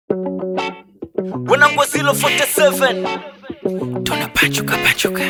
Wanangu wa 047 tunapachuka pachuka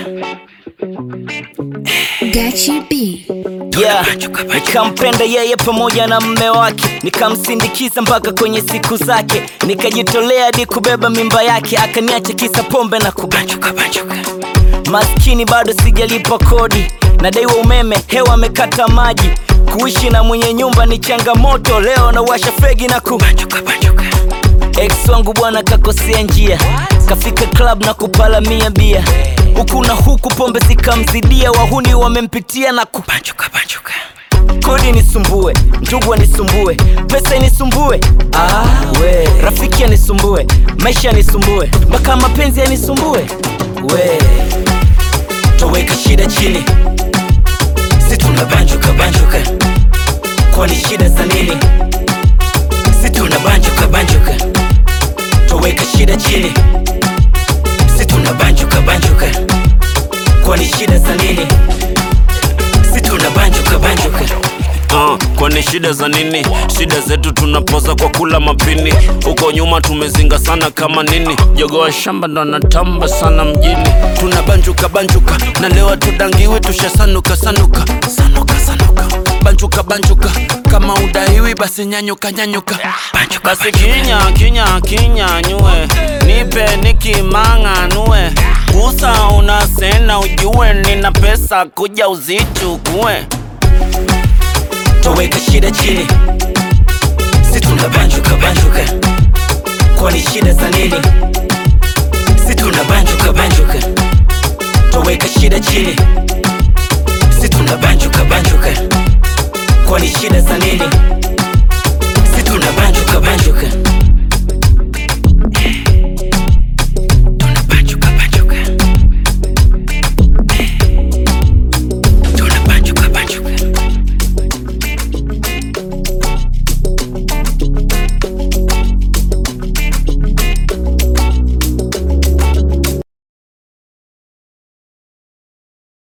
Gachi B. yeah. Nikampenda yeye pamoja na mme wake, nikamsindikiza mpaka kwenye siku zake, nikajitolea hadi kubeba mimba yake, akaniacha kisa pombe na kubanjuka banjuka. Maskini bado sijalipa kodi, nadaiwa umeme, hewa amekata maji. Kuishi na mwenye nyumba ni changamoto, leo nawasha fegi na kubanjuka banjuka. Ex wangu bwana kakosea njia, kafika club na kupalamia bia, huku na huku pombe zikamzidia, wahuni wamempitia na kubanjuka banjuka. Kodi nisumbue, ndugu anisumbue, pesa inisumbue, ah, we rafiki anisumbue, maisha yanisumbue, mpaka mapenzi yanisumbue, we toweka shida chini, si tuna banjuka banjuka, kwani shida za nini? Si tuna banjuka banjuka, toweka shida chini, si tuna banjuka banjuka, kwani shida za nini? Si tuna banjuka banjuka. Uh, kwani shida za nini? Shida zetu tunapoza kwa kula mapini. Huko nyuma tumezinga sana kama nini, jogo wa shamba ndo anatamba sana mjini. Tunabanjuka banjuka na leo tudangiwi, tushasanuka sanuka sanuka sanuka banjuka banjuka, kama udaiwi basi nyanyuka nyanyuka basi kinya kinya kinya nyue nipe nikimang'anue kusa unasena ujue nina pesa kuja uzichukue toweka shida chini, si tuna banjuka banjuka, kwani shida za nini? Si tuna banjuka banjuka, toweka shida chini, si tuna banjuka banjuka, kwani shida za nini? Si tuna banjuka banjuka.